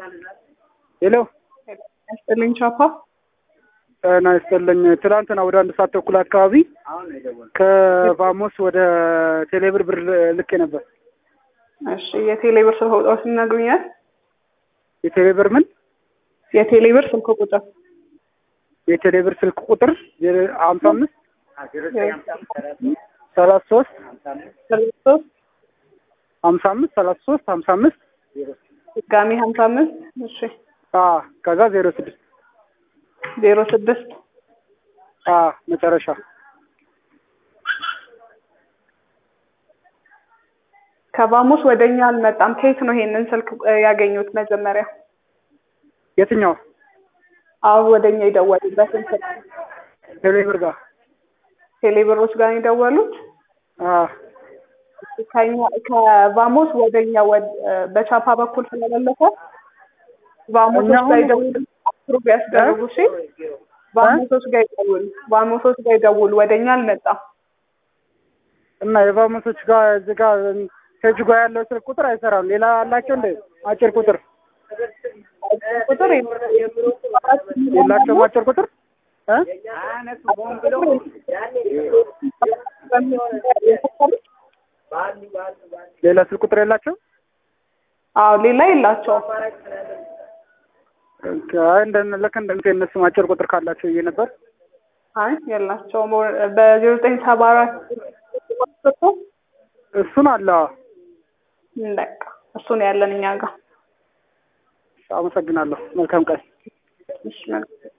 ሄሎ ያስጥልኝ ቻፓ ጤና ይስጥልኝ። ትናንትና ወደ አንድ ሰዓት ተኩል አካባቢ ከቫሞስ ወደ ቴሌብር ብር ልኬ ነበር። እሺ የቴሌብር ስልክ ቁጥር ሲነግሩኛል? የቴሌብር ምን የቴሌብር ስልክ ቁጥር የቴሌብር ስልክ ቁጥር ሀምሳ አምስት ሰላሳ ሶስት ሶስት ሀምሳ አምስት ሰላሳ ሶስት ሀምሳ አምስት ድጋሚ ሀምሳ አምስት እሺ ከዛ ዜሮ ስድስት ዜሮ ስድስት መጨረሻ ከቫሞስ ወደ እኛ አልመጣም። ከየት ነው ይሄንን ስልክ ያገኙት? መጀመሪያ የትኛው አሁን ወደ እኛ የደወሉበትን ስልክ ቴሌብር ጋር ቴሌብሮች ጋር ነው የደወሉት። ከኛ ከቫሞስ ወደ እኛ በቻፓ በኩል ስለመለሰ ቫሞሶች ጋር ይደውሉ፣ አፕሩቭ ያስደርጉ። እሺ ቫሞሶች ጋር ይደውሉ፣ ቫሞሶች ጋር ይደውሉ። ወደ እኛ አልመጣም እና የቫሞሶች ጋር እዚህ ጋር ከእጅ ጋር ያለው ስልክ ቁጥር አይሰራም። ሌላ አላቸው እንደ አጭር ቁጥር ቁጥር የላቸውም አጭር ቁጥር እ ሌላ ስልክ ቁጥር የላቸው? አዎ ሌላ የላቸውም። አይ እንደ ልክ እንደ እነሱም አጭር ቁጥር ካላቸው ብዬ ነበር። አይ የላቸውም። በዜሮ ዘጠኝ ሰባ አራት እሱን አለ። በቃ እሱን ያለን እኛ ጋር። አመሰግናለሁ። መልካም ቀን። እሺ መልካም